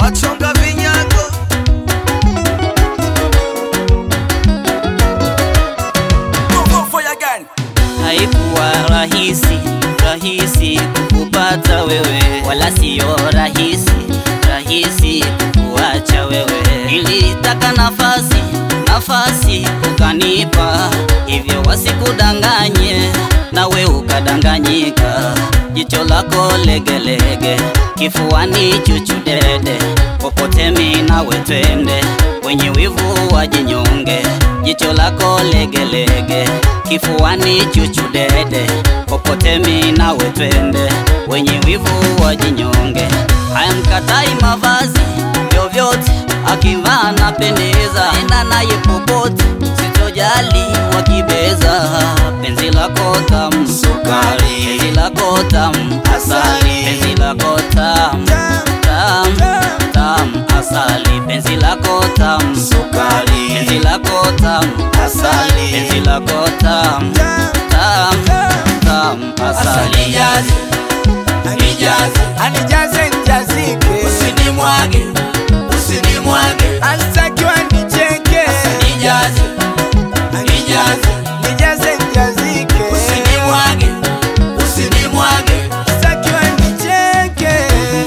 wachonga vinyago Haikuwa rahisi rahisi kukupata wewe, wala siyo rahisi rahisi kukuacha wewe. Nilitaka nafasi nafasi ukanipa, hivyo wasikudanganye nawe ukadanganyika. Jicho lako legelege, kifuani chuchu dede, popote mi nawe twende, wenye wivu wajinyonge. Jicho lako legelege, kifuani chuchu dede, popote mi nawe twende, wenye wivu wajinyonge. Haya mkatai mavazi vyovyote, akivaa napendeza, enda naye popote, sitojali wakibeza. Penzi lako tamu sukari, penzi lako tamu asali, penzi lako tamu tamu tamu asali, penzi lako tamu sukari, penzi lako tamu asali, penzi lako tamu tamu tamu asali. Nijaze, nijaze, anijaze nijazike, usinimwage, usinimwage, anitakiwa nicheke, nijaze, nijaze, nijaze nijazike, usinimwage, usinimwage, anitakiwa nicheke.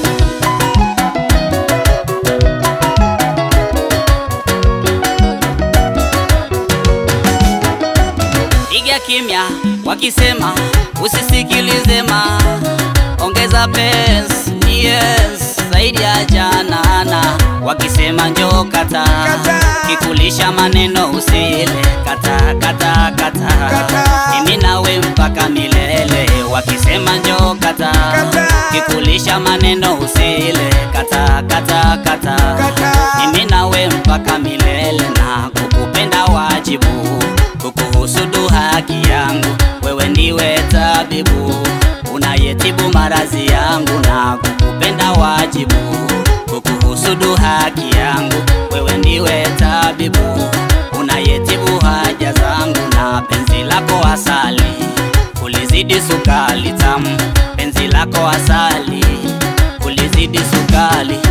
Piga kimya wakisema usisikilize ma ongeza pesa yes zaidi ya janana wakisema njoo kata Kata. kikulisha maneno usile kata kata kata Kata. mimi nawe mpaka milele wakisema njoo kata Kata. kikulisha maneno usile kata kata kata Kata. mimi nawe mpaka milele na kukupenda wajibu kukuhusudu haki yangu wewe ndiwe tabibu unayetibu maradhi yangu na kukupenda wajibu kukuhusudu haki yangu wewe ndiwe tabibu unayetibu haja zangu na penzi lako asali ulizidi sukali tamu penzi lako asali ulizidi sukali